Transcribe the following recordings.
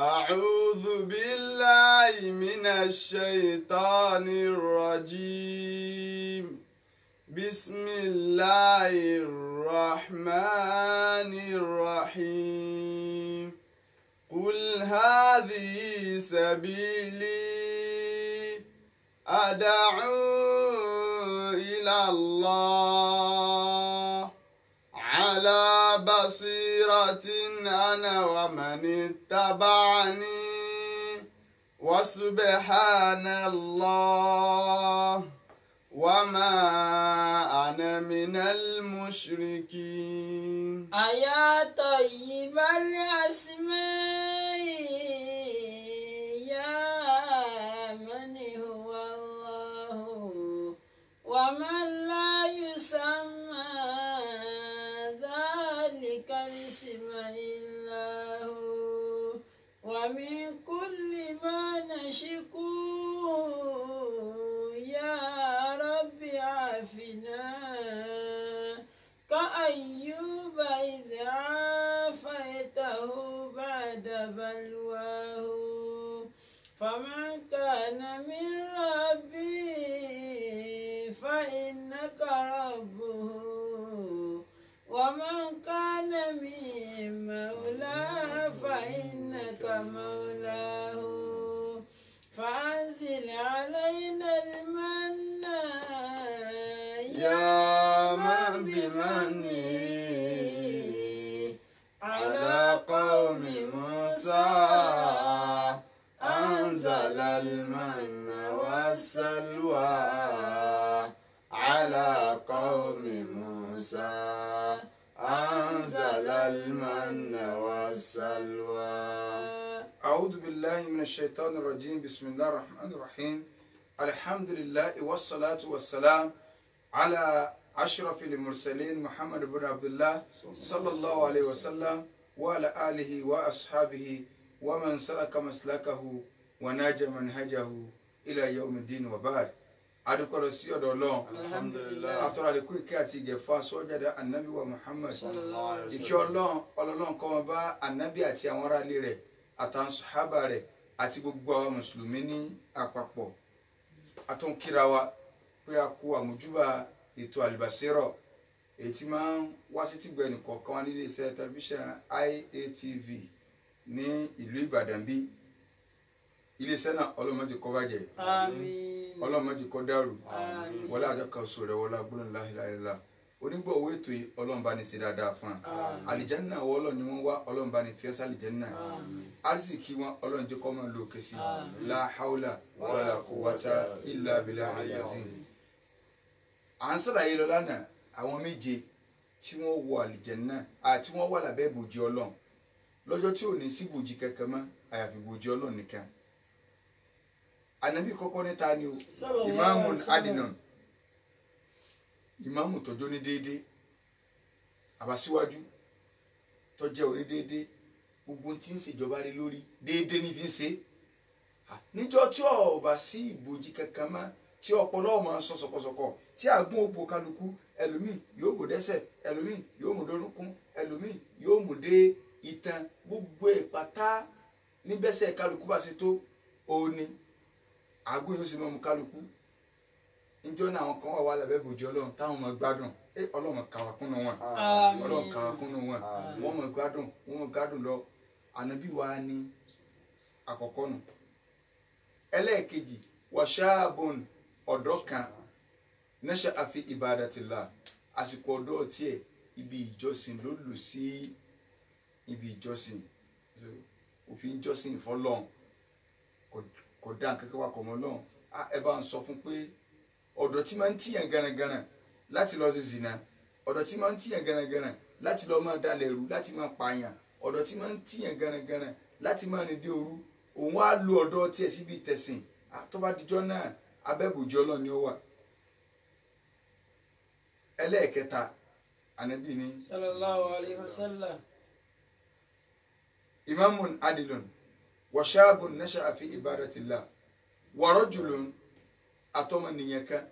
أعوذ بالله من الشيطان الرجيم بسم الله الرحمن الرحيم قل هذه سبيلي أدعو إلى الله على بصيرة أنا ومن اتبعني وسبحان الله وما أنا من المشركين أيا طيب الأسماء يا من هو الله ومن لا يسمى ذلك الاسم إلا هو ومن كل ما نشكو يا رب عافنا كأيوب إذ عافيته بعد بلواه فمن كان من ربي فإنك ربه ومن كان من مولاه فإنك مولاه فأنزل علينا المن يا من بمنه على قوم موسى أنزل المن والسلوى على قوم موسى أنزل المن والسلوى أعوذ بالله من الشيطان الرجيم بسم الله الرحمن الرحيم الحمد لله والصلاة والسلام على أشرف المرسلين محمد بن عبد الله صلى الله عليه وسلم وعلى آله وأصحابه ومن سلك مسلكه وناج منهجه إلى يوم الدين وبعد adúpẹ́ sí ọ̀dọ̀ ọlọ́run Alhamdulillah. atọ́ra lè kó ìkẹ́ àti ìgẹ̀fà sọ́jáde anabi wa muhammad Sallallahu alaihi wasallam. ìkẹ́ ọlọ́run ọlọ́run kọ́ wọn bá anabi àti àwọn aráalé rẹ̀ àtàwọn sàhábà rẹ̀ àti gbogbo àwọn mùsùlùmí ní àpapọ̀ àtúnkíra wa pé a kú àmójúbà ètò àlùbàṣírọ̀ èyí tí máa ń wá sí tìgbẹ́ nìkọ̀ọ̀kan wá nílé iṣẹ́ tẹlifíṣàn IATV ní ìlú ìbàdàn bí iléeṣẹ́ náà ọlọ́mọdé kó bàjẹ́ Àmín. ọlọ́mọdé kó dàrú Àmín. wọlé àjọkànṣe rẹ wọlé agbóhùn láhìláhìlá onígbọ̀wọ́ ètò yìí ọlọ́run bá ní ṣe dáadáa fún wa Àmín. àlìjánná àwọn ọlọ́run ni wọ́n wá ọlọ́run bá ní fi ẹ́sà àlìjánná Àmín. arísìkí wọn ọlọ́run jẹ́ kọ́ máa lo òkè sí Àmín. la haula wala quwwata illa billahi al-azim. à ń sàlàyé lọ lánàá àwọn méje tí wọ́n wọ àlìjánná àti wọ́n wà lábẹ́ ìbòjì ọlọ́run lọ́jọ́ tí ò ní sí ìbòjì kankan mọ́ àyàfi ìbòjì ọlọ́run nìkan ànábì kọ́kọ́ níta ni o Sallallahu ìmáàmù alaihi wasallam. adinan ìmáàmù tọjọ́ ní déédé àbáṣíwájú tọjẹ́ orí déédé gbogbo tí ń ṣèjọba rí lórí déédé ní fi ń ṣe Ah, níjọ́ tí ò bá sí ìbòjì kankan mọ́ tí ọpọlọ máa ń sọ sọkọsọkọ tí àgún òpó kálukú ẹlòmíì yóò mú dẹ́sẹ̀ ẹlòmíì yóò mú dórúnkún ẹlòmíì yóò mú dé itan gbogbo ìpátá níbẹ̀sẹ̀ kálukú bá ṣe tó òní àgún yóò sì mọ́ mu kálukú njọ́ náà àwọn kan wà wà lábẹ́ bòjì ọlọ́run táwọn ọmọ gbádùn ẹ ọlọ́run kàwá kúnnú wọn Àmín. ọlọ́run kàwá kúnnú wọn wọ́n mọ̀ gbádùn wọ́n mọ̀ gbádùn lọ ànábì wa ní àkọ́kọ́ nù ẹlẹ́ẹ̀kejì wàṣáàbùn ọ̀dọ́ kan nẹ́ṣẹ́ àfi ibadatillah àsìkò ọ̀dọ́ tiẹ̀ ibi ìjọsìn ló lù sí ibi ìjọsìn òfin ìjọsìn fọlọ́n kò dá nǹkan kan wà kọ̀ mọ́ lọ́hùn Ah, ẹ bá ń sọ fún pé ọ̀dọ̀ tí máa ń tíyàn garangaran láti lọ sí zina ọ̀dọ̀ tí máa ń tíyàn garangaran láti lọ máa dalẹ̀ rú láti máa pààyàn ọ̀dọ̀ tí máa ń tíyàn garangaran láti máa rìn dé òru òun á lo ọ̀dọ̀ tiẹ̀ síbi tẹ̀sìn Ah, tó bá dijọ́ náà abẹ́bùjọ́ ọlọ́ni ó wà ẹlẹ́ẹ̀kẹta ànábì ní Sallallahu alaihi wasallam. imamun adilun washaabun nasha'a fi ibadatillah wa rajulun atọ́mọnìyàn kan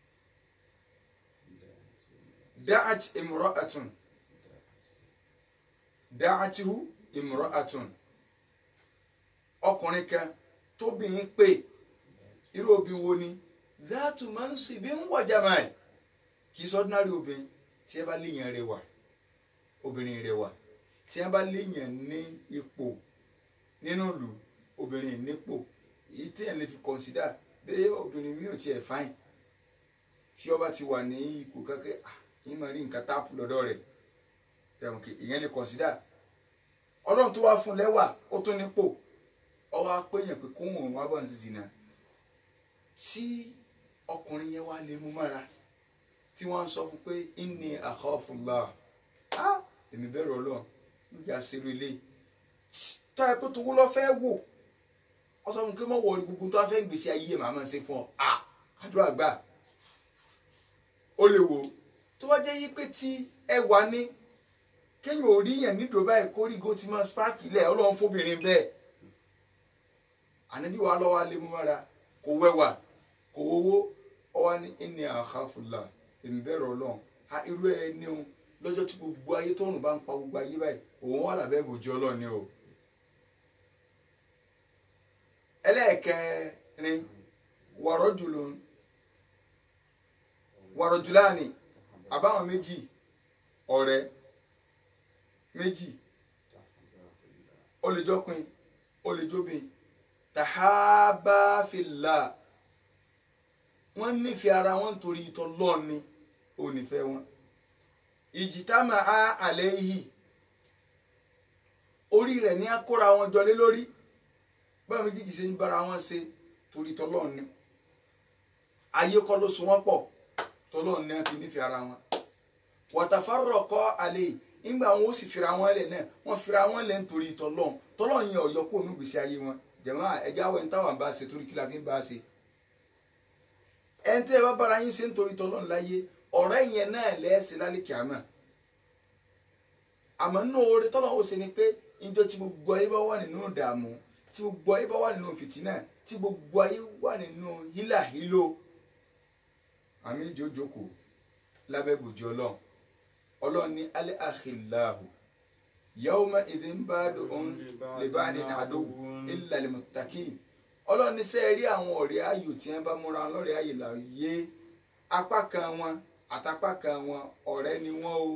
da'at imra'atun da'atuhu imra'atun ọkùnrin kan tóbìnrin pè irú obìnrin wo ni dáàtú máa ń sì bí ń wọ̀jà máa kì í sọ ordinary obìnrin tí ẹ bá léèyàn rẹwà obìnrin rẹwà tí ẹ bá léèyàn ní ipò nínú ìlú obìnrin nípò èyí téèyàn lè fi consider bẹ́ẹ̀ obìnrin mi ò tiẹ̀ fáìn tí ó bá ti wà ní ipò kankan ah yín máa rí nǹkan táàpù lọ́dọ̀ rẹ̀ ẹ̀wọ̀n kì ìyẹn lè consider ọlọ́run tó wá fún lẹ́wà ó tún nípò ọ wá péyàn pé kóhùn òun wá bọ̀ ní sísìn náà tí ọkùnrin yẹn wá lè mú mára tí wọ́n sọ fún pé inni akhafullah á èmi bẹ̀rù ọlọ́run níjà ṣeré ilé tá ẹ pé tówó lọ fẹ́ wò ọ sọ fún kí wọ́n wọlé gbogbo tó wá fẹ́ gbèsè ayé ẹ̀ màmá ṣe fún ọ à àdúrà gbà ó lè wò tó wá jẹ́ yí pé tí ẹ wà ní kéèyàn ò rí yẹn nídò báyìí kórìgò tí máa spáàkì lẹ̀ ọlọ́run fóbìnrin bẹ́ẹ̀ ànábì wa lọ́wọ́ alẹ́ mú mọ́ra kò wẹ́wà kò wọ́wọ́ ọ wá ní inni akhafullah èmi bẹ̀rù ọlọ́run a irú ẹ ní o lọ́jọ́ tí gbogbo ayé tọ́run bá ń pa gbogbo ayé báyìí òun wà lábẹ́ bòjú ọlọ́run ni o. ẹlẹ́ẹ̀kẹrin wàrọ́jùlọ wàrọ́jùláàni àbáwọn méjì ọ̀rẹ́ méjì olùjọkùn olùjọbìn tàhábàfìlà wọ́n nífẹ̀ẹ́ ara wọn nítorí ìtọ́ lọ́ọ̀ni ò nífẹ̀ẹ́ wọn ìjìtàmà á àlẹ́ yìí orí rẹ̀ ní akóra wọn jọlé lórí báwọn méjèèjì ṣe ń bára wọn ṣe torí tọ́lọ́ọ̀ni ayé kọ́ ló so wọ́n pọ̀ tọ́lọ́ọ̀ni á fi nífẹ̀ẹ́ ara wọn wàtàfàrọ̀ kọ́ àlẹ́ yìí nígbà wọn ó sì fira wọn lẹ̀ náà wọ́n fira wọn lẹ̀ nítorí tọ́lọ́ọ̀n tọ́lọ́ọ̀n yẹn ọ̀yọ́ kó onúgbèsè ayé wọn jẹ̀mọ́ ẹja wẹ̀ ń táwọn bá ṣe torí kí la fi ń bá ṣe ẹni tẹ́ ẹ bá bára yín ṣe nítorí tọ́lọ́ọ̀n láyé ọ̀rẹ́ yẹn náà lẹ́ẹ̀sẹ̀ lálẹ́ kìámà àmọ́ nínú oore tọ́lọ́ọ̀n ó ṣe ni pé ìjọ tí gbogbo ayé bá wà nínú ìdààmú tí gbogbo ayé bá wà nínú fìtínà tí gbogbo ayé wà nínú hílàhílò àmì ìjókòó lábẹ́ bòjú ọlọ́run ọlọ́run ní alẹ́ àkìláhù yawma idhin ba'duhum li ba'din aduwwun illa lil-muttaqin ọlọ́run ní sẹ́ẹ̀ rí àwọn ọ̀rẹ́ ayò tí wọ́n bá múra wọn lọ́rẹ́ ayò là yé apá kan wọn àtàpá kan wọn ọ̀rẹ́ ni wọ́n o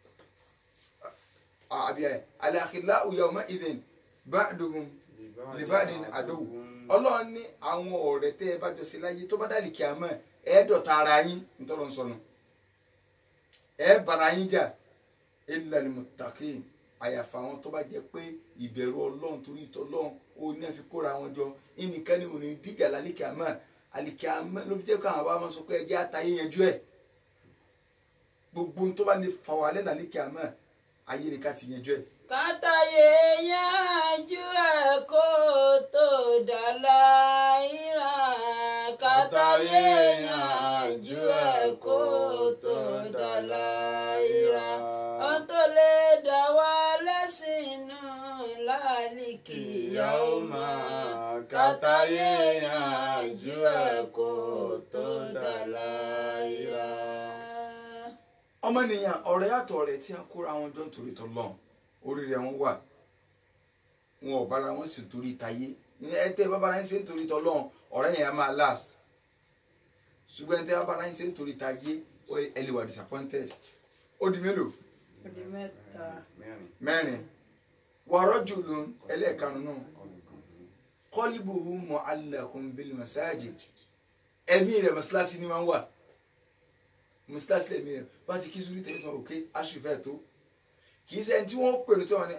àbí alẹ́ àkìláhù yawma idhin ba'duhum li ba'din aduwwun ọlọ́run ní àwọn ọ̀rẹ́ tẹ́ ẹ bá jọ sí láyé tó bá dàlí kíámà ẹ̀ẹ́dọ̀ta ara yín nítorí wọn sọnù ẹ bara yín jà illa lil-muttaqin àyàfà àwọn tó bá jẹ pé ìbẹ̀rù ọlọ́run torí ìtọ́lọ́run ó ní àfi kóra wọn jọ ẹnìkan ní òní díjà lálẹ́kẹ̀ àmọ́ àlẹ́kẹ̀ àmọ́ ló fi jẹ́ káwọn bá máa sọ pé ẹjẹ́ àtàyè yanjú ẹ̀ gbogbo tó bá lè fà wálẹ̀ lálẹ́kẹ̀ àmọ́ ayé ni ká ti yanjú ẹ̀. kátàyé yanjú ẹ̀ kó tó dà láìra kátàyé yanjú ẹ̀ kó tó dà láìra ohun tó lè dá wa lẹ́sìnú láàlìkì yàó máa kátàyé yanjú ẹ̀ kó tó dà láìra. ọmọnìyàn ọ̀rẹ́ àtọ̀rẹ́ tí a kóra wọn jọ nítorí tọ́lọ́run orí rẹ̀ wọ́n wà wọn ò bára wọn sì torí tayé ẹ tẹ́ bá bára yín ṣe nítorí tọ́lọ́run ọ̀rẹ́ yẹn á máa last ṣùgbọ́n ẹ tẹ́ bá bára yín ṣe nítorí tayé ẹ lè wà disappointed ó di mélòó ó di mẹ́ta. mẹ́rin wàrọ̀ jùlọ ẹlẹ́ẹ̀karùn-ún kọ́líbùhù mu'allaqun bil masajid ẹ̀mí rẹ̀ mọ́sálásí ni wọ́n wà mọ́sálásí lẹ́mí rẹ̀ wọ́n ti kí sùúrù tẹ̀lé fún òkè aṣèfẹ́ tó kì í sẹ́ni tí wọ́n pè ní tí wọ́n ní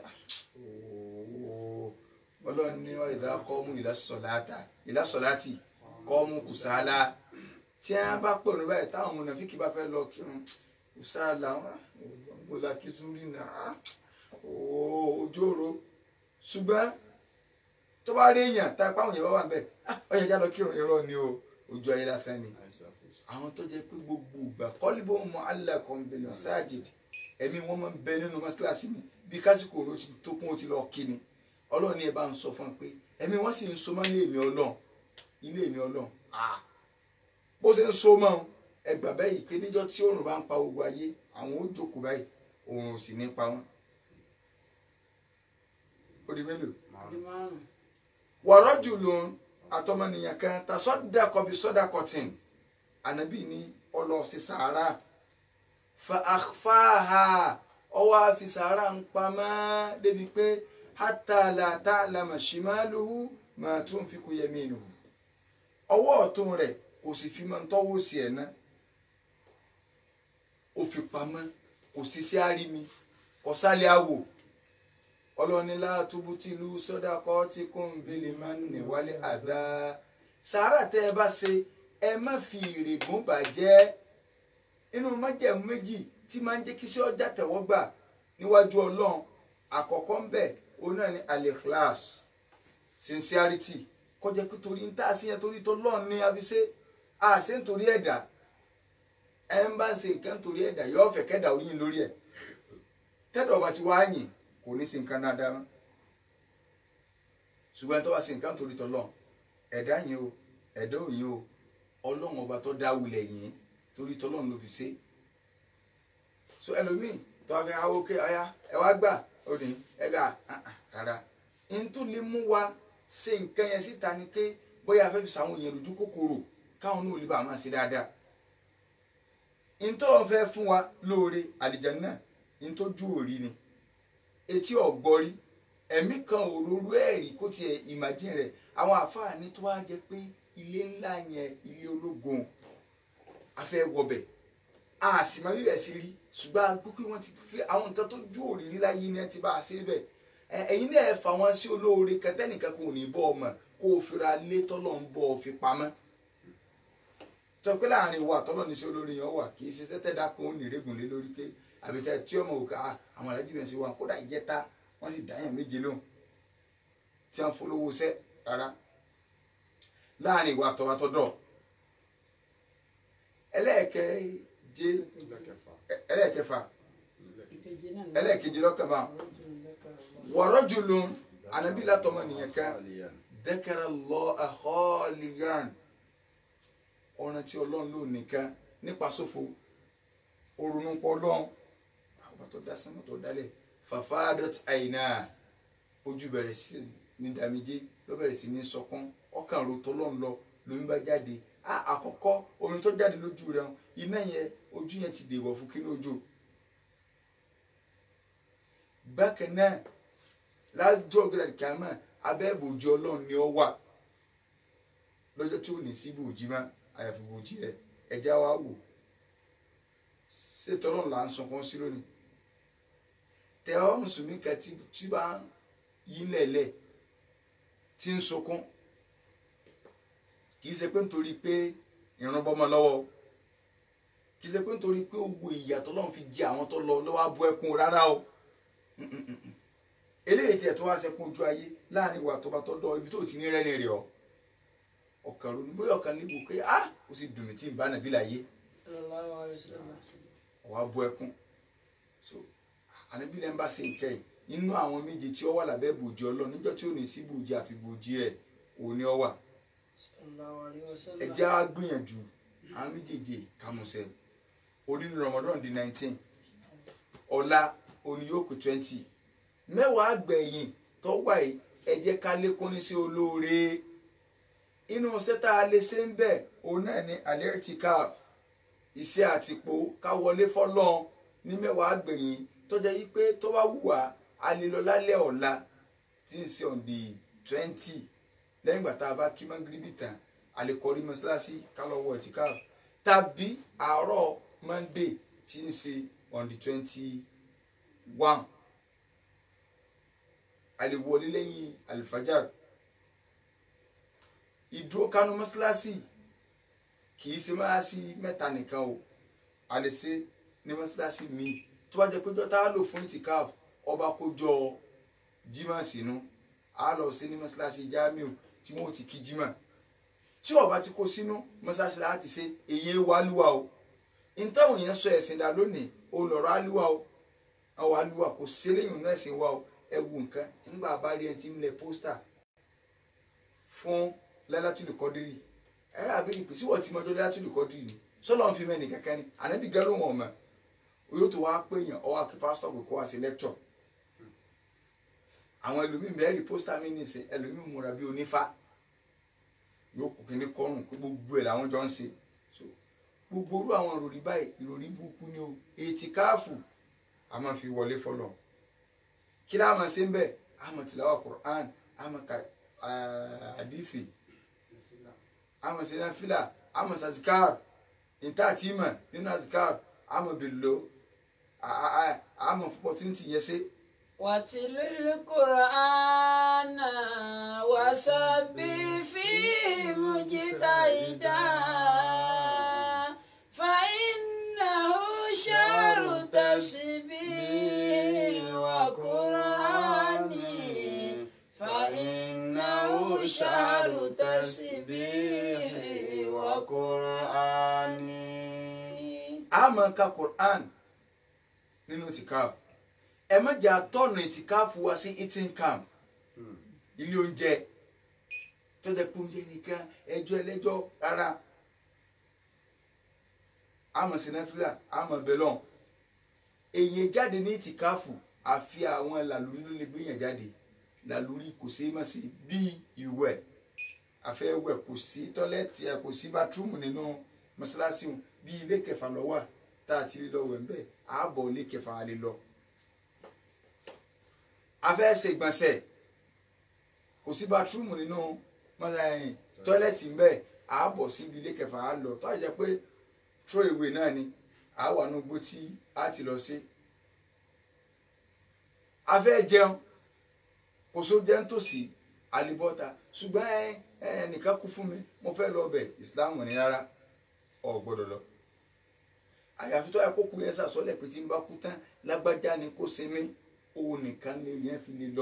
ọlọ́run ní ìdá kọ́mú ìlàsọ̀láti kọ́mú kùsàlà tí wọ́n bá pè ní báyìí táwọn mùnàfíkì bá fẹ́ lọ kírun kùsàlà wọn gbọ́dọ̀ kí sùúrù náà ojú òro ṣùgbọ́n tó bá rí èèyàn tá a pa àwọn èèyàn bá wà bẹ́ẹ̀ ọ̀yà já lọ kírun irọ́ ni o ojú ayé lásán ni àwọn tó jẹ́ pé gbogbo ìgbà kọ́líbó mọ alákan bẹ̀rẹ̀ sáàjìd ẹ̀mí wọn máa ń bẹ nínú mọ́ṣáláṣí mi bí kásìkò ló ti tó kún ó ti lọ kí ni ọlọ́run ní ẹ bá ń sọ fún un pé ẹ̀mí wọn sì ń so mọ́ ilé mi ọlọ́run ilé mi ọlọ́run bó ṣe ń so mọ́ ẹgbà bẹ́yìí pé níjọ́ tí òòrùn bá ń pa gbogbo ayé àwọn ó jókòó báyìí òòrùn ò sì ní pa wọn ó di mélòó di márùn. wọ̀rọ̀jù ló ń àtọmọnìyàn kan ta sọ́dà kọbi sọ́dà kọtìn ànábì ní ọlọ́ọ̀sì sàárà fa àfáàhà ọwọ́ àfi sàárà ń pamọ́ débi pé hátàlà tààlàmà ṣìmáàlùhù máa tún fi kú yẹmí nù ọwọ́ ọ̀tún rẹ̀ kò sì fi máa ń tọ́wọ́ sí ẹ̀ náà ó fi pamọ́ kò sí sí àrími kò sálẹ̀ àwò ọlọ́ni látúbú tí ìlú sọ́dà kọ́ tí kò ń bèlè máa ń níwálé àdá sàárà tẹ́ ẹ bá ṣe ẹ má fi ìrègùn bàjẹ́ inú májẹ̀mú méjì tí máa ń jẹ́ kí sí ọjà tẹ̀wọ́gbà níwájú ọlọ́run àkọ́kọ́ ń bẹ̀ òun náà ni al-ikhlas sincerity kọjá pé torí ń tà sí yẹn torí tó lọ́ọ̀ ní abiṣẹ́ àṣẹ nítorí ẹ̀dá ẹ ń bá ń ṣe nǹkan torí ẹ̀dá yóò fẹ́ kẹ́dà oyin lórí ẹ̀ tẹ́dọ̀ ọba ti wá yìn kò ní ṣe nǹkan dáadáa mọ́ ṣùgbọ́n tó bá ṣe nǹkan torí tọ́lọ́ ẹ̀dá yìí o ẹ̀dá òyìn o ọlọ́run ọba tó dá wulẹ̀ yìí torí tọ́lọ́run ló fi ṣe so ẹlòmíì tó wá fẹ́ awo ké ọya ẹ wá gbà ó ní ẹ gà rárá n tó lè mú wa ṣe nǹkan yẹn síta ni pé bóyá a fẹ́ fi ṣàwọn èèyàn lójú kòkòrò káwọn náà lè bá a máa ṣe dáadáa ntọ́lọ́ fẹ́ fún wa lóore àlìjánnà ntójú òrí ni etí ọ̀gbọ́rí ẹ̀mí kan òróró ẹ̀rí kó tiẹ̀ ìmàjìn rẹ̀ àwọn àfáàní tó wá jẹ́ pé ilé ńlá yẹn ilé ológun afẹ́ wọbẹ̀ a sì máa bíbẹ̀ sí rí ṣùgbọ́n a gbọ́ pé wọ́n ti fi àwọn nǹkan tó ju òrìrí láyé ni ẹ ti bá a ṣe bẹ̀ ẹ̀yin náà ẹ fà wọn sí olóore kẹtẹ́nìkan kò ní bọ́ ọmọ kó o fira lé tọ́lọ́ ń bọ́ ọ fi pamọ́ tọ́ pé láàrin ìwà àtọ́lọ́ ní sí olórí yẹn wà kì í ṣe sẹ́tẹ̀dá kan ó nìrègùn lé lórí pé àbíta tí ọmọ òkà àwọn alájú bẹ̀rẹ̀ sí wa kódà ìjẹta wọ́n sì dáyàn méje lóhùn tí wọ́n polówó sẹ́ rárá láàrin ìwà àtọ́wátọ́dọ̀ ẹlẹ́ẹ̀kẹ́je ẹlẹ́ẹ̀kẹfà ìkejì náà ni ẹlẹ́ẹ̀kejì lọ́kàn bá warajulun ànábì látọmọ nìyẹn kan dhakara Allaha khaliyan ọ̀ràn tí ọlọ́run ló nìkan nípa sófo òrùnú pọ̀ lọ́n àwọn tó dá sánmọ̀ tó dálẹ̀ fafadat àyìnà ojú bẹ̀rẹ̀ sí ní dàmíjé ló bẹ̀rẹ̀ sí ní sọkún ọkàn ro tọ́lọ́n lọ lómi bá jáde a àkọ́kọ́ omi tó jáde lójú rẹ̀ hàn iná yẹn ojú yẹn ti dèwọ̀ fún kí ní ojú bákan náà lájọ́ gíláàdì kàmá abẹ́ ìbòjì ọlọ́run ni ó wà lọ́jọ́ tí ò ní sí ìbòjì má àyàfi ìbòjì rẹ̀ ẹ̀já wa wò ṣètò ọlọ́run là ń sọkún sí lónìí tẹ̀wọ́ mùsùlùmí kan tí tí bá ń yí lẹ̀lẹ̀ tí ń sunkún kì í ṣe pé nítorí pé ìrún bọ́mọ lọ́wọ́ o kì í ṣe pé nítorí pé owó ìyàtọ̀ ọlọ́run fi jẹ àwọn tó lọ lọ́wọ́ abú ẹkún rárá o eléyìí tiẹ̀ tó wá sẹ́kún ojú ayé láàrin ìwà tó bá tọ́ dọ̀ ibi tó ti ní rẹ́ni rẹ̀ ọ́ ọ̀kan ronú bóyá ọ̀kan lè wò pé ah ó sì dùn mí tí ń bá nàbí láyé sallallahu alaihi wasallam ọwọ́ abú ẹkún so ànábì lẹ́nu bá ṣe nǹkan yìí nínú àwọn méje tí ó wà lábẹ́ bòjì ọlọ́run níjọ́ tí ò ní sí bòjì àfi bòjì rẹ̀ òun ni ó wà sallallahu alaihi wasallam ẹ jẹ́ á gbìyànjú àwọn méjèèjì kàmùsẹ̀ onínú Ramadan di nineteen ọ̀la òní yóò kù twenty mẹ́wàá gbẹ̀yìn tó wà yìí ẹ jẹ́ ká lékún ní sí olóore inú sẹ́tà alẹ́ ṣe ń bẹ̀ òun náà ni alẹ́rìtìkáf iṣẹ́ àtìpó ká wọlé fọ́lọ́n ní mẹ́wàá gbẹ̀yìn tó jẹ́ yí pé tó bá wù wá a lè lọ lálẹ́ ọ̀la tí ń ṣe on the twenty lẹ́yìn ìgbà tá a bá kí mọ́gíríbì tán a lè kọrí mọ́ṣáláṣí ká lọ wọ ẹ̀tìkáf tàbí àárọ̀ monday tí ń ṣe on the twenty one a lè wọlé lẹ́yìn alifajar ìdúró kánú mọ́ṣáláṣí kì í ṣe mọ́ṣáláṣí mẹ́ta nìkan o a lè ṣe ní mọ́ṣáláṣí míì tó bá jẹ́ pé jọ́tà á lò fún itikaf ọba kójọ jimá sínú a lọ sí ní mọ́ṣáláṣí jamiu tí wọ́n ti kí jimá tí ọba ti kó sínú mọ́ṣáláṣí láti ṣe èyí wàlúwà o ìtàwọn èèyàn sọ ẹ̀sìn dà lónìí olùrọ̀ àlúwà o àwọn àlúwà kò sí lẹ́yìn inú ẹ̀sìn wa o ẹ wo nǹkan nígbà bá rí ẹ ti ń lẹ pósítà fún lẹ́látìlù kọ́dírì ẹ àbẹ̀rẹ̀ pé síwọ̀ tí mọ́jọ́ lẹ́látìlù kọ́dírì ni sọ́lọ́ ń fi mẹ́ni kankan ni ànábì gẹ́rù wọn mọ̀ yóò tó wá pé èèyàn ọwọ́ àkí pásítọ̀ pé kó wá sí lẹ́kítọ̀ àwọn ẹlòmíì mẹ́rin pósítà mi nìsín ẹlòmíì múra bí onífá yóò kó kíní kọrùn pé gbogbo ẹ̀ làwọn jọ ń ṣe so gbogbo orú àwọn ìròrí báyìí ìròrí burúkú ni o ètí káàfù a máa fi wọlé fọlọ kí ni a máa ṣe ń bẹ a máa tìlàwà Qur'an a máa ka àdìsí a máa ṣe náà fílà a máa ṣàtìkáàr níta àti ìmọ̀ nínú àtìkáàr a máa bèlò a máa fọpọ̀ tí ń ti yẹ ṣe. واتل القرآن وسبح فيه مجتهدا فإنه شهر تسبيح وقرآن فإنه شهر تسبيح وقرآن a máa ka Qur'an nínú tìkáàfù ẹ má jẹ́ àtọ́nà ìtìkáàfù wá sí eating camp ilé oúnjẹ tó jẹ́ pé oúnjẹ nìkan ẹjọ́ ẹlẹ́jọ́ rárá àmọ́ sinafila àmọ́ belon èyí jáde ní ìtìkáàfù àfi àwọn làlórí ló lè gbéyàn jáde làlórí kò sí má sí bíi ìwẹ̀ àfẹ́wẹ̀ kò sí tọ́lẹ́tì ẹ̀ kò sí bátúrúmù nínú mọ́ṣáláṣí wọn bí ilé kẹfà lọ wà tá a ti rí lọ wẹ̀ ń bẹ̀ ààbọ̀ ilé kẹfà a lè lọ. afẹ́ ṣe gbọ̀nsẹ̀ kò sí bátúrúmù nínú mọ́ṣáláṣí tọ́lẹ́tì ń bẹ̀ ààbọ̀ síbi ilé kẹfà a lọ tó a jẹ́ pé tró ìwé náà ni àwa ní gbó tí a ti lọ sí. afẹ́ jẹun kò só jẹun tòsí alibọ́ta ṣùgbọ́n ẹ ẹnìkan kú fún mi mo fẹ́ lọ bẹ̀ ìsìláàmù ní rárá ọ̀ gbọ́dọ̀ lọ. àyàfi tó yẹ kó kú yẹn sàsọ́lẹ̀ pé tí n bá kú tán lágbájá ni kó sinmi òun nìkan lè yẹn fi lè lọ.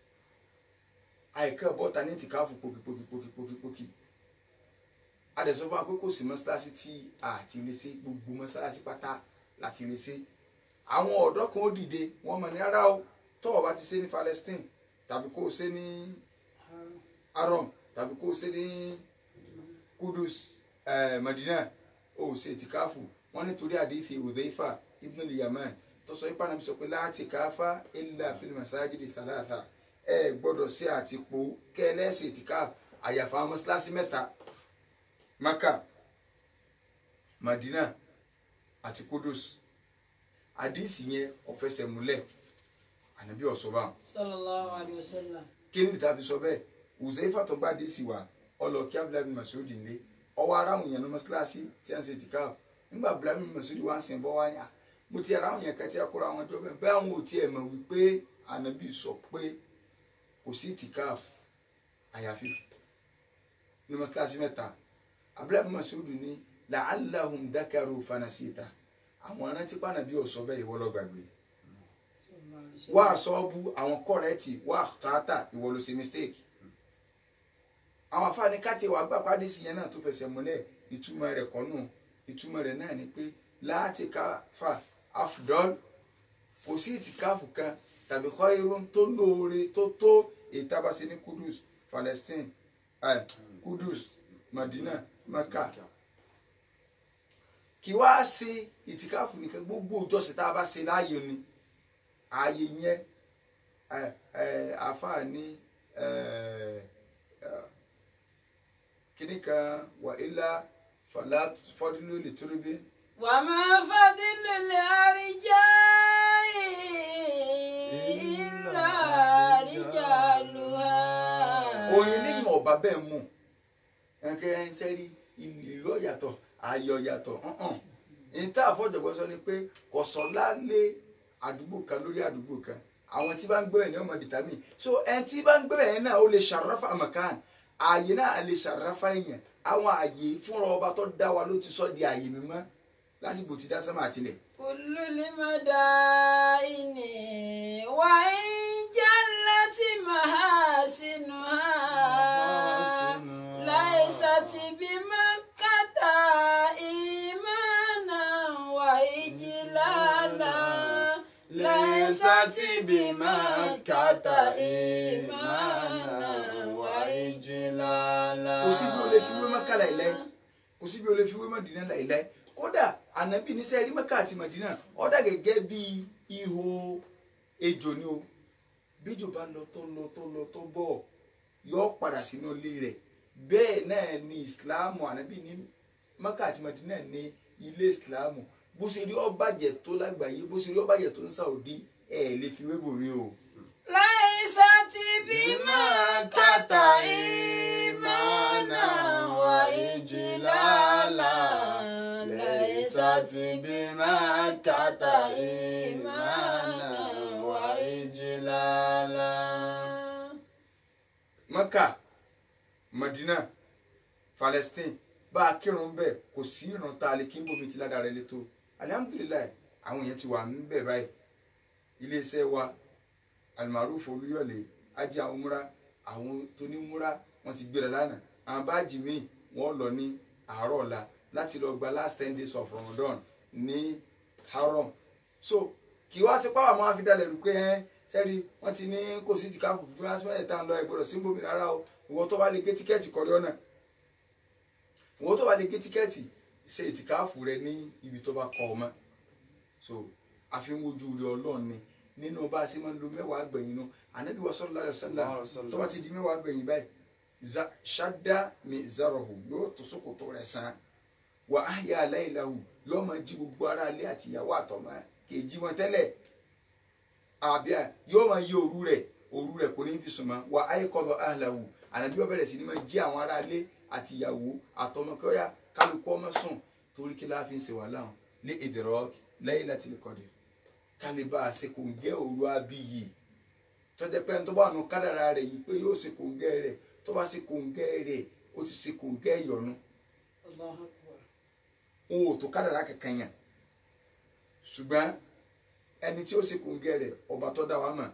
àìkẹ́ bọ́ta ní tìkáàfù pòkìpòkìpòkìpòkì. adẹ̀sọ́ fún wa pé kò sí mọ́sálásí tí a ti lè ṣe gbogbo mọ́sálásí pátá láti lè ṣe. àwọn ọ̀dọ́ kan ó dìde wọ́n mọ̀ ní rárá o tọ́wọ́ bá ti ṣe ní Palestine tàbí kó o ṣe ní arom tàbí kó o ṣe ní kudus eh, madina o ṣe tìkáfù wọn nítorí àdéhìí udhaifa ibn al-yaman tó sọ ipá nàbí sọ pé láti káfá illa fil masajidi thalatha ẹ gbọ́dọ̀ ṣe àtìpó kẹlẹsì tìkáfù àyàfà mọ́sálásí mẹ́ta maka madina àti kudus àdéhìí yẹn kò fẹsẹ̀ múlẹ̀ ànábì ọ̀sọ́bà sallallahu alayhi wa sallam. kí ni tàbí sọ bẹ́ẹ̀ Uzaifa tó gbá déèsì wá ọlọ kí abdullahi bin Mas'ud lé ọwọ́ aráhùn yẹn ní mọ́ṣáláṣí tí a ń ṣe tìka o nígbà abdullahi bin Mas'ud wá ń sìn bọ́ wá ní à mo ti aráhùn yẹn kẹ́tí akóra àwọn ọjọ́ bẹ́ẹ̀ bẹ́ẹ̀ àwọn ò tiẹ̀ mọ̀ wípé ànábì sọ pé kò sí tìka àyàfi ní mọ́ṣáláṣí mẹ́ta abdullahi bin Mas'ud ní la'allahum dakaru fanasita àwọn arántí pànàbí ọ̀sọ́ bẹ́ẹ̀ ìwọ lọ gbàgbé wá sọ́ọ́bù àwọn kọ́rẹ́ẹ̀tì wá tààtà ìwọ ló ṣe mistake àwọn afáàní káti wàá gbà pàdé sí yẹn náà tó fẹsẹ̀ múlẹ̀ ìtumọ̀ rẹ̀ kọ́ nù ìtumọ̀ rẹ̀ náà ni pé láti káfà afdol kò sí ìtìkáfù kan tàbí kọ́ irun tó lóore tó tó ìtabasí ní kudus Palestine eh, kudus Madina Mecca kí wá ṣe ìtìkáfù nìkan gbogbo ìjọsìn tá a bá ṣe láàyè ni ààyè yẹn ẹ ẹ àfáà ní ẹ ẹ kíní kan wà ilá fàlà fọdúlù lè tóri bí. وما فضل الأرجاء إلا رجالها orin lẹ́yìn ọba bẹ́ẹ̀ mú ẹnkẹ́ ẹ̀ ń sẹ́rí ìlú ọ̀yàtọ̀ ayọ̀ ọ̀yàtọ̀ níta àfọ̀jọ̀gbọ́n sọ ni pé kọ̀sọ́lá lé àdúgbò kan lórí àdúgbò kan àwọn tí bá ń gbé ẹ̀ ní ọmọ dìtàmì so ẹni tí bá ń gbé ẹ̀ náà ó lè ṣàràfà mọ̀kàn ààyè náà lè ṣàràfà èèyàn àwọn ààyè fúnra ọba tó dá wa ló ti sọ di ààyè mímọ́ lásìkò tí dá sánmà àtìlẹ̀. كل المدائن وإن جلت محاسنها ليست بمكة إيمانا وإجلالا ليست بمكة إيمانا وإجلالا kò sí bí o lè fi wé mọ́kà láìláì kò sí bí o lè fi wé mọ́dínà láìláì kódà ànábì ní sẹ́ẹ̀rí mọ́kà àti mọ́dínà ó dà gẹ́gẹ́ bí ihò ejò ni o bíjò bá lọ tó lọ tó lọ tó bọ̀ yọ padà sínú ilé rẹ̀ bẹ́ẹ̀ náà ni ìsìláàmù ànábì ní maka àti madina ní ilé ìsìláàmù bó ṣe rí ó bàjẹ́ tó lágbàáyé bó ṣe rí ó bàjẹ́ tó ń Saudi ẹ̀ lè fi wébò mi o. ليست بمكة إيمانا وإجلالا ليست بمكة إيمانا وإجلالا maka madina palestine bá a kírun bẹ́ẹ̀ kò sí ìran tá a lè kí n bomi ti ládàá rẹ létò alihamudulilayi àwọn èèyàn ti wà ń bẹ̀ báyìí iléeṣẹ́ wa alimaruf olúyọ̀lé ajá umra àwọn tó ní múra wọ́n ti gbéra lánàá àwọn báàjì míì wọ́n lọ ní àárọ̀ ọ̀la láti lọ gba last ten days of ramadan ní haram so kì í wá sí pàwọn àwọn afidalẹ̀ rú pé ẹ́ sẹ́rí wọ́n ti ní kò sí ti káàpù bí wọ́n á tá ń lọ ìgbọ́dọ̀ sí bomi rárá o ìwọ tó bá lè gé tíkẹ́ẹ̀tì kọ́rí ọ̀nà ìwọ tó bá lè gé tíkẹ́ẹ̀tì ṣe ìtìkáàfù rẹ ní ibi tó bá kọ ọ mọ́ so àfi ń wojú rẹ ọlọ́run ni nínú bá a ṣe máa ń lo mẹ́wàá gbẹ̀yìn nu ànábì wa sallallahu alaihi wasallam tó bá ti di mẹ́wàá gbẹ̀yìn báyìí za- ṣáda mi zarahu yóò tó ṣòkòtò rẹ̀ san wà á yà aláìláhu yóò máa jí gbogbo ara ilé àti ìyàwó àtọmọ kejì wọn tẹ́lẹ̀ àbíà yóò máa yí òru rẹ̀ òru rẹ̀ kò ní fi sùn mọ́ wà á yẹ kọlọ ahlahu ànábì ó bẹ̀rẹ̀ sí ni máa jí àwọn ará ilé àti ìyàwó àtọmọ kí ó yá kálukú ọmọ sùn torí kí láàfin ń ṣe wàhálà hàn lé ìdẹ̀rọ̀ Laylatul Qadr kálíbà ṣe kò ń gẹ́ òru abiyì tọ́jà pé ẹni tó bá nù kádàrà rẹ̀ yìí pé yóò ṣe kò ń gẹ́ rẹ̀ tó bá ṣe kò ń gẹ́ rẹ̀ ó ti ṣe kò ń gẹ́ ìyọnu الله أكبر òun ò tó kádàrà kankan yàn ṣùgbọ́n ẹni tí ó ṣe kò ń gẹ́ rẹ̀ ọba tó dá wa mọ̀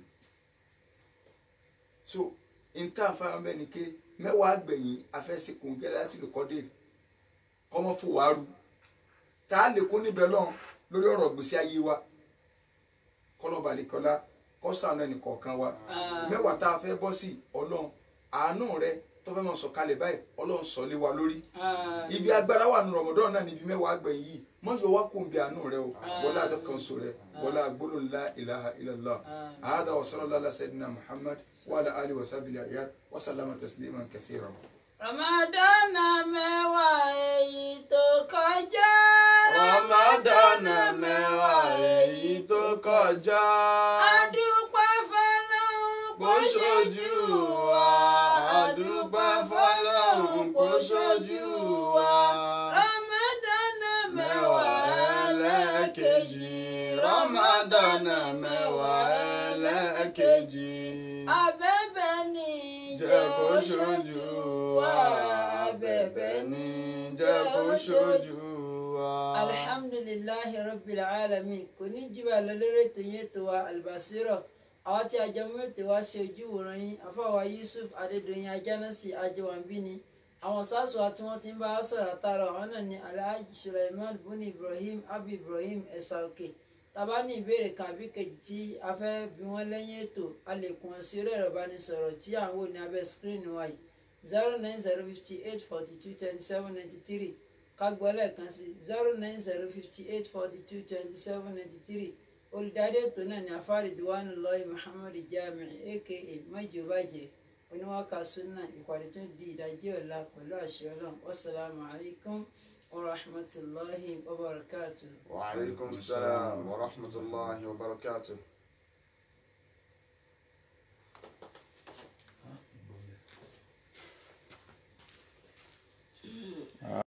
so níta fáwọn bẹ́ẹ̀ ni ké mẹ́wàá gbẹ̀yìn afẹ́sẹ̀ kò ń gẹ́ láti lè kọ́ dé kọ́mọ́ fún wàárù tá a lè kó níbẹ̀ lọ́n lórí ọ̀rọ̀ gbèsè ayé wa kọ́lọ́balẹ̀kọ́lá kọ́sàánú ẹnì kọ̀ọ̀kan wa mẹ́wàá tá a fẹ́ bọ́ sí ọlọ́run àánú rẹ tó fẹ́ mọ̀ sọ̀kalẹ̀ báyìí ọlọ́run sọ lé wa lórí ibi agbára wà nù rọmọdún náà níbi mẹ́wàá gbẹ̀yìn yìí mọ yọ wá kóńbi àánú rẹ o wọlé àjọ kan so rẹ wọlé agbólóhùn la ilaha illallah àádá wa sallallahu ala sayyidina muhammad wa ala alihi wa sahbihi ayat wa sallama tasliman kathiran. Ramadan mẹ́wàá èyí tó kọjá. Ramadan mẹ́wàá èyí tó kọjá. Adúpẹ́ fọlọ́run Kó ṣojú wa, àdúpẹ́ fọlọ́run kó ṣojú wa. Ramadan Mẹ́wàá ẹlẹ́ẹ̀kejì, Ramadan mẹ́wàá ẹlẹ́ẹ̀kejì. Abẹ́bẹ̀ ni Jẹ́ kó ṣojú wa, bẹ̀bẹ̀ ni jẹ́ kó ṣojú wa. alhamdulilahi rabbil alamin kò ní jìbà lọ lórí ètò yẹn tó wa albasiro àwọn tí a jẹ mú ètò wa ṣe ojú wòran yín afáwa yusuf adédọyìn ajánásì ajẹwànbí ni àwọn sars wa tí wọn ti ń bá a sọ̀rọ̀ àtàrà àwọn náà ní alhaji sulaiman buni ibrahim abi ibrahim ẹsà òkè tàbá ní ìbéèrè kan àbí kejì tí a fẹ́ bí wọ́n lẹ́yìn ètò a lè kún ọ sí orí ẹ̀rọ ìbánisọ̀rọ̀ tí à ń wò ní abẹ́ screen wa yìí zero nine zero fifty eight forty two twenty seven ninety three kágbọ́ lẹ́ẹ̀kan sí zero nine zero fifty eight forty two twenty seven ninety three olùdarí ètò náà ní afárí diwani lọ́ọ̀yì muhammed jami aka májòbàjẹ́ oníwàkà sunna ìpàdé tó di ìdájí ọ̀la pẹ̀lú àṣẹ ọlọ́run wasalaamu alaykum wa rahmatulahi wa barakatuh. وعليكم السلام ورحمة الله وبركاته